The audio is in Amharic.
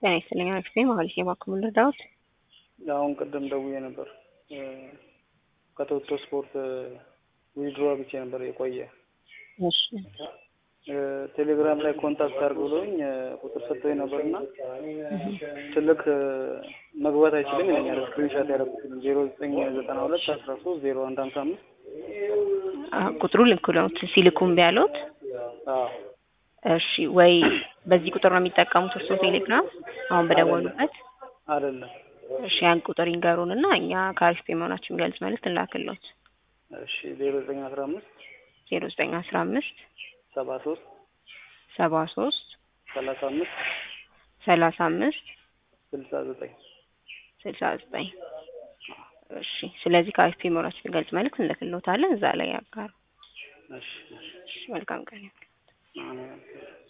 ጤና ይስጥልኝ አክስቴ ማለት የባክሙ ልርዳዎት? አሁን ቅድም ደውዬ ነበር ከቶቶ ስፖርት ዊድሮ ብቻ ነበር የቆየ እሺ ቴሌግራም ላይ ኮንታክት አድርግ ብሎኝ ቁጥር ሰጥቶኝ ነበርና ስልክ መግባት አይችልም ይለኛል። ስክሪንሻት ያደረኩት ዜሮ ዘጠኝ ዘጠና ሁለት አስራ ሶስት ዜሮ አንድ ሀምሳ አምስት ቁጥሩ ልክ ነዎት። ሲልኩም ቢያሉት አዎ እሺ ወይ በዚህ ቁጥር ነው የሚጠቀሙት እርስዎ ቴሌግራም አሁን በደወሉበት? አይደለም። እሺ ያን ቁጥር ይንገሩን እና እኛ ከአሪፍ ፔ መሆናችን የሚገልጽ መልዕክት እንላክልዎት። እሺ ዜሮ ዘጠኝ አስራ አምስት ዜሮ ዘጠኝ አስራ አምስት ሰባ ሶስት ሰባ ሶስት ሰላሳ አምስት ሰላሳ አምስት ስልሳ ዘጠኝ ስልሳ ዘጠኝ እሺ ስለዚህ ከአሪፍ ፔ መሆናችን የሚገልጽ መልዕክት እንልክልዎታለን። እዛ ላይ ያጋሩ። እሺ እሺ እሺ መልካም ቀን ይሁን። አሜን።